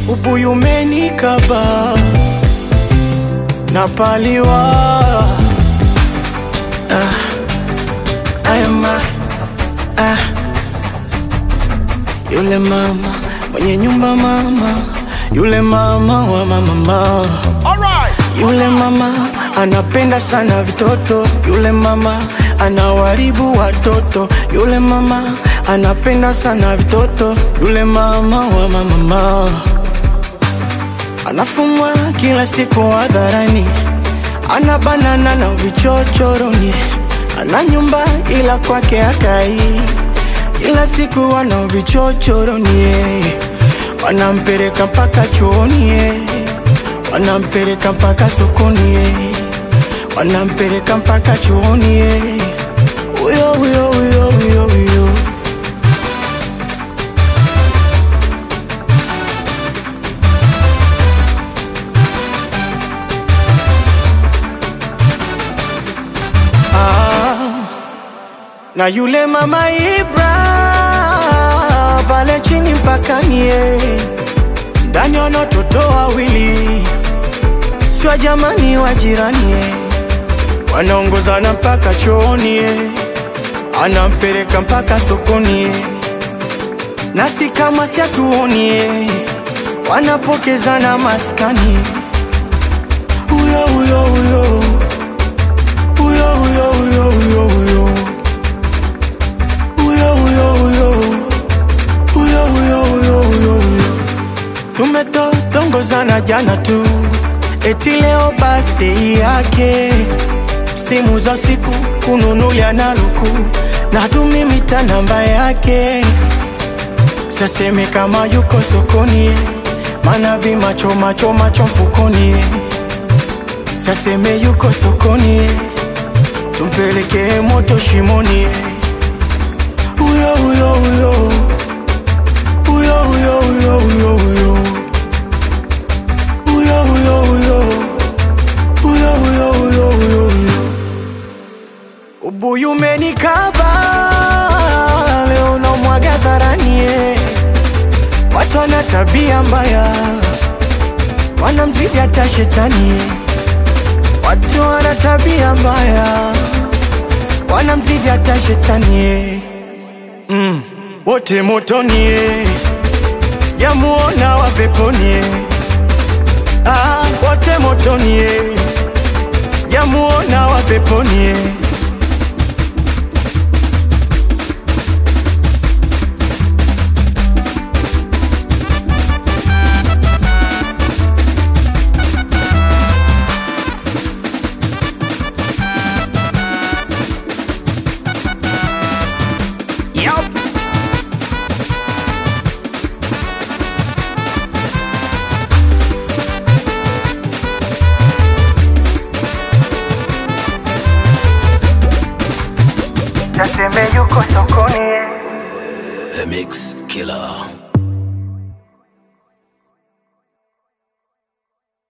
ubuyu umenikaba napaliwa ah, ayama ah. Yule mama mwenye nyumba mama, yule mama wa mama mama. Yule mama anapenda sana vitoto, yule mama anawaribu watoto, yule mama anapenda sana vitoto, yule mama wa mama mama. Anafumwa kila siku hadharani, ana banana na vichochoroni, ana nyumba ila kwake akai, ila siku wana vichochoroni, eh. wanampeleka mpaka chuoni, eh. wanampeleka mpaka sokoni, eh. wanampeleka mpaka chuoni, eh. huyo huyo huyo huyo huyo Ah, na yule mama Ibra pale chini mpakani, eh. ndani wana watoto wawili, sio jamani wa jirani, eh. wanaongozana mpaka chooni, eh. anampeleka mpaka sokoni, eh. nasi kama siatuoni, eh. wanapokezana maskani, huyo huyo huyo huyo huyo huyo huyo huyo huyo huyo huyo huyo huyo huyo huyo huyo tumetotongozana jana tu, eti leo birthday yake, simu za siku kununulia na luku na tumimita namba yake, saseme kama yuko sokoni, mana vimacho macho macho mfukoni, saseme yuko sokoni tumpeleke moto shimoni, huyo huyo huyo huyo huyo huyo huyo huyo huyo huyo huyo huyo huyo huyo huyo huyo ubuyu umenikaba leo namwaga dharani, eh. watu wana tabia mbaya, wanamzidi hata shetani eh. Watu wana tabia mbaya, wanamzidi hata shetani eh. mm. Wote motoni eh. sijamuona wa peponi eh. ah, wote motoni eh. sijamuona wa peponi eh. Yup. Naseme yuko sokoni eh. The Mix Killer.